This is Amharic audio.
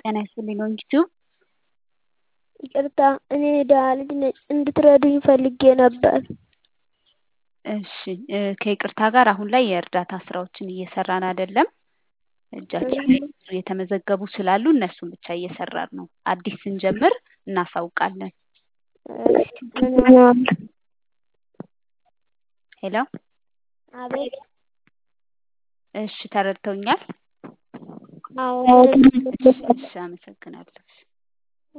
ጤና ይስጥልኝ ሎንጊቲዩብ ይቅርታ እኔ የደሀ ልጅ ነኝ እንድትረዱኝ ፈልጌ ነበር እሺ ከይቅርታ ጋር አሁን ላይ የእርዳታ ስራዎችን እየሰራን አይደለም እጃችን ላይ ብዙ የተመዘገቡ ስላሉ እነሱን ብቻ እየሰራን ነው አዲስ ስንጀምር እናሳውቃለን ሄሎ አቤት እሺ ተረድተውኛል አዎ እሺ አመሰግናለሁ